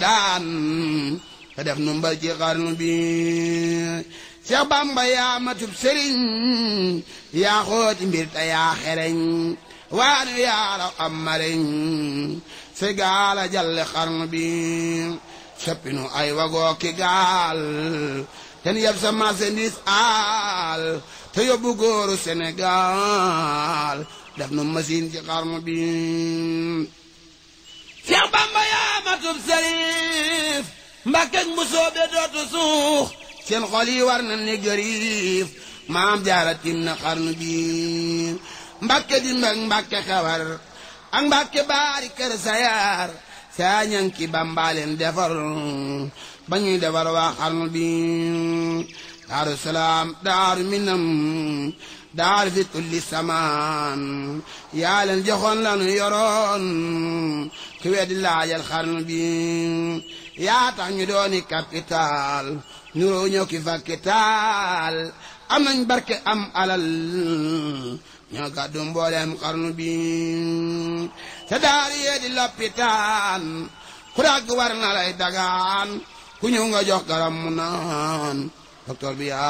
daan te def nu mbal ci xarnu bi Seex Bamba yaa matub sëriñ yaa xooti mbir te yaa xereñ waanu yaa raw am mareñ se gaala jalle xarnu bi soppinu ay wagoo ki gaal ten yeb sa marchandise aal te yóbbu góoru Sénégal def nu machine ci xarnu bi Seex Bamba yaa matub sëriif Mbàkke mu soobe dootu suux seen xol yi war na ni gëriif maam jaara tim na xarnu bi Mbàkke di mbag Mbàkke xewar ak Mbàkke baari kër sayaar saa ñanki bambaaleen defar ba ñuy defar waa xarnu bi daaru salaam daaru minam daaru fi tulli samaan yaa leen joxoon lanu yoroon ku weddi laajal xarnu bi yaa tax ñu dooni capital nuroo ñëw ki fakkital am nañ barke am alal ñoo gàddu mbooleem xarnu bi te daari yee di loppitaan ku dagg war na lay dagaan ku ñëw nga jox garam mu naan docteur bi yaa